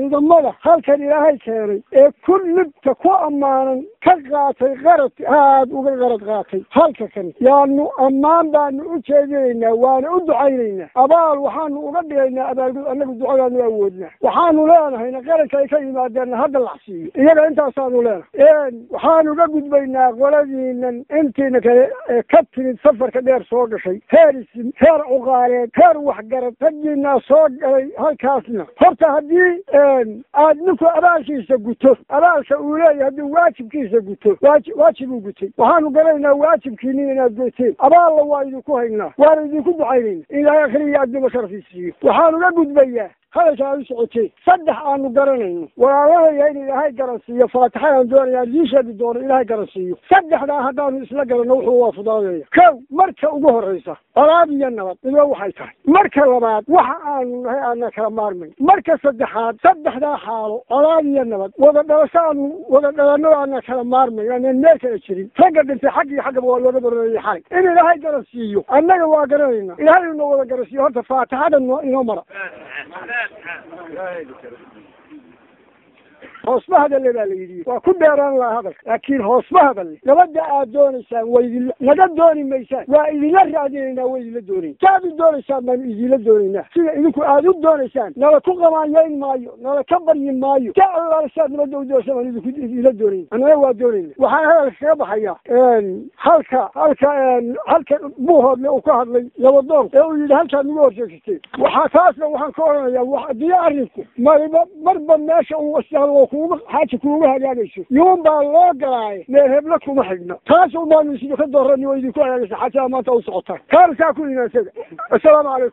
ciidamada halkan ilaahay keenay ee kullibta ku ammaanan ka qaatay qarad aad uga qarad qaatay halka kan yaanu ammaan baanu u jeedinaynaa waana u ducaynaynaa abaal waxaanu uga dhigaynaa abaalgud annagu ducadaanu awoodnaa waxaanu leenahayna qaranka ay ka yimaadeenna hadda lacsiiyo iyaga intaasaanu leenahay waxaanu uga gudbaynaa qoladiinan intiina kale ee ka timid safarka dheer soo gashay heer isim heer cuqaaleed heer waxgarad raggiinaa soo galay halkaasna horta haddii aad ninku abaalkiisa guto abaalka uu leeyahay haddii waajibkiisa guto waaji waajib uu gutay waxaanu garanaynaa waajibkiinin inaad goyteen abaalla waa idinku haynaa waana idinku ducaynayna in ilaahay akhriya adduba sharfiisiiyo waxaanu ga gudbayaa hadalka aad u socoteen saddex aanu garanayno walaalahaya in ilaahay garansiiyo faatixadaan doonaya aan idiin sheegi doono ilaahay garansiiyo saddexdaa haddaanu isla garanno wuxuu waa fudaadaya kow marka ugu horraysa colaad iyo nabad ido waxay tahay marka labaad waxa aanu nahay aana kala maarmayn marka saddexaad saddexdaa xaalo colaad iyo nabad wada dhalasho aanu wada dhalanno aana kala maarmayn aanan meel kala jirin ragga dhintay xag iyo xaggaba waa looga baroorayay xalay in ilaahay garansiiyo annaga waa garanayna ilaahay inoo wada garansiiyo horta faatixada no inoo mara hoosma hadalle baa la yidhi waa ku dheeraan laha hadalka laakiin hoosma hadalle nabadda aad doonaysaan waa idinla naga dooni maysaan waa idinla raadinaynaa waa idinla doonayn saaad u doonaysaan baanu idinla doonaynaa sida idinku aad u doonaysaan nala ku qamaanyayn maayo nala ka baryi maayo ka allaalisaad nabadda u doonaysa baan idinku idinla doonayn annana waa doonayna waxaan hadalka kaga baxaya halka halka halka buuhoodle uu ka hadlay labadoon ee uu yidhi halkaad nagu horjeegsatay waxaa taasna waxaan ka odhanayaa haddii arrinku mariba marba meesha uu istaado kuuga xaaja kuuga hagaagayso yuun baa loo galaaye meel hebla kuma xigna taas un baanu isido ka doorani oo idinku hagaagaysa xaajada maanta u socotaan kaana saa ku imaansaga assalaamu calaykum